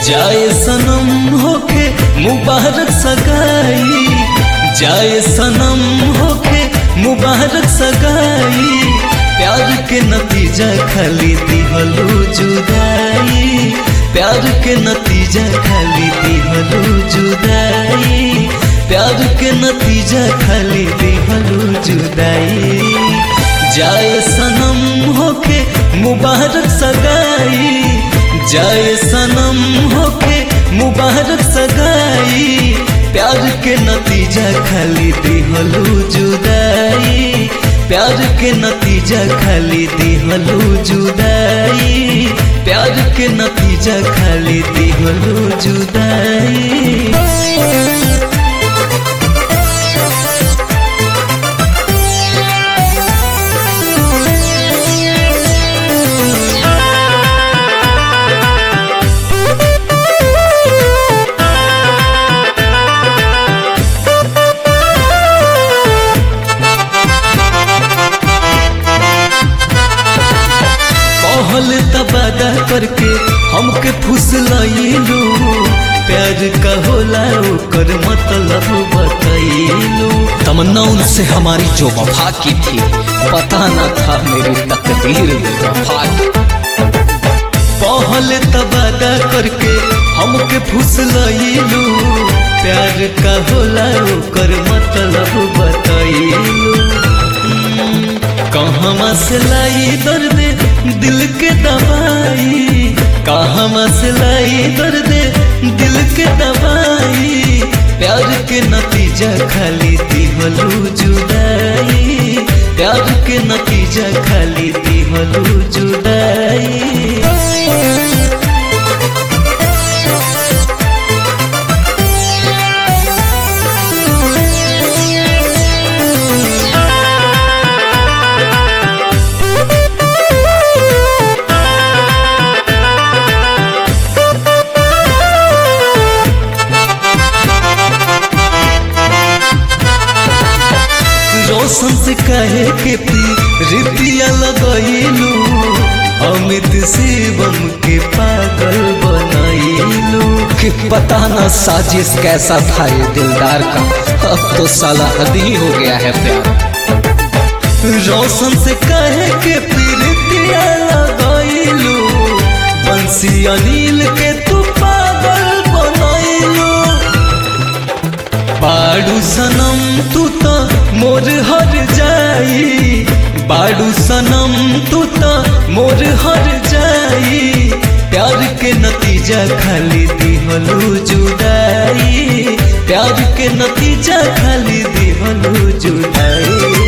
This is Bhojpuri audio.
जाए सनम होके मुबारक सगाई जाए सनम होके मुबारक सगाई प्यार के नतीजा खाली दिहलू जुदाई प्यार के नतीजा खाली दिहलू जुदाई प्यार के नतीजा खाली दिहलू जुदाई जाए सनम होके मुबारक सगाई जाए सनम होके मुबारक सगाई प्यार के नतीजा खाली दिहलू जुदाई प्यार के नतीजा खाली दिहलू जुदाई प्यार के नतीजा खाली दिहलू जुदाई कहल तबादा करके हमके फुसलैलू प्यार का होला ओकर मतलब बतैलू तमन्ना उनसे हमारी जो वफा की थी पता न था मेरी तकदीर में वफा की कहल तबादा करके हमके फुसलैलू प्यार का होला ओकर मतलब बतैलू कहवा से लाई दर्द दिल के दवाई कहवा से लाई दर्द दिल के दवाई प्यार के नतीजा खाली दिहलू जुदाई प्यार के नतीजा खाली दिहलू जुदाई रोशन से कहे के पी रिपिया लगैलू अमित शिवम के पागल बनैलू कि पता न साजिश कैसा था ये दिलदार का अब तो साला हद ही हो गया है प्यार रोशन से कहे के पी रिपिया लगैलू बंसी अनिल के तू पागल बनैलू बाड़ू सनम तू तो मोर हर जाई बाड़ू सनम तू तो मोर हर जाई प्यार के नतीजा खाली दिहलू जुदाई प्यार के नतीजा खाली दिहलू जुदाई